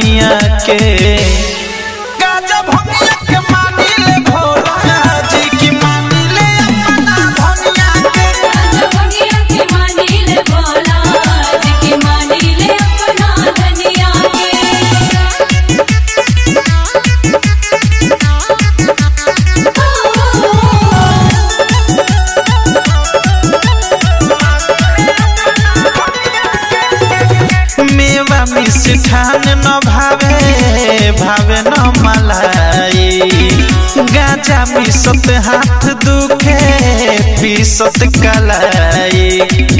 धनिया के गाजा भंगिया के मानी ले भोला जी की मानी ले अपना धनिया के गाजा भंगिया के मानी ले भोला जी की मानी ले अपना धनिया मेवा मिष्ठान न भावे भावे न मलाई गाजा मिसत हाथ दुखे पीसत कलाई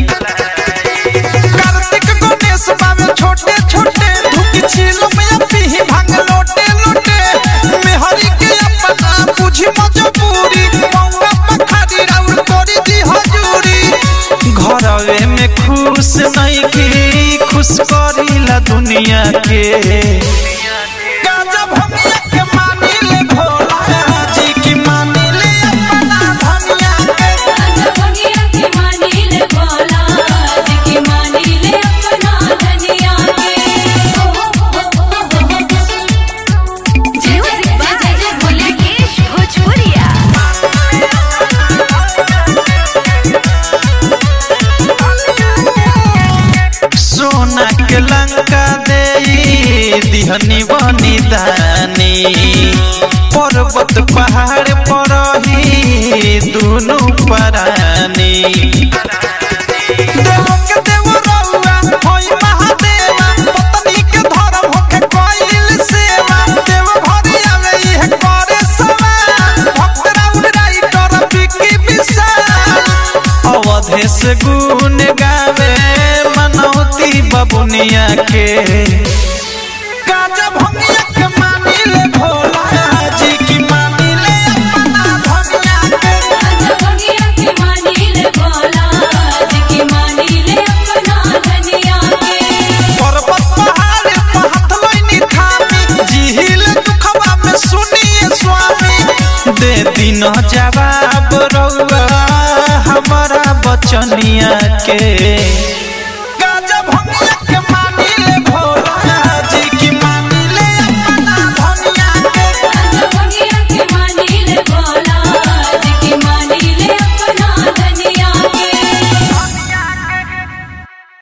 कार्तिक गणेश बाबे छोटे छोटे धुकी छीलो में पीही भांग लोटे लोटे मेहरी के अपना बुझी मजबूरी मौका पखारी राउर तोरी दी हजूरी घरवे में खुश नहीं की खुश करीला दुनिया के गाजा भंगिया के मानी ले भोला जी की मानी ले अपना धनिया के गाजा भंगिया के मानी ले भोला जी की मानी ले अपना धनिया म्यूजिक बाय मुकेश भोजपुरिया सोना के लंका दे दिहनी बनी दानी पर्वत पहाड़ पर ही दुनु परानी देव के देव रउआ होई महादेवा पत्नी के धर्म होके कोइल सेवा देव भरी आवे इह करे सवाल भक्त राउर राइटर बिकी विशाल अवधेश गुण गावे मनौती बबुनिया के गाजा भंगिया के मानी ले भोला जी की मानी ले अपना धनिया के गाजा भंगिया के मानी ले भोला जी की मानी ले अपना धनिया पर्वत पहाड़ पर हाथ लइनी थामी जिहिल दुखवा में सुनिए स्वामी दे दिन जवाब रउआ हमारा बचनिया के गाजा भंगिया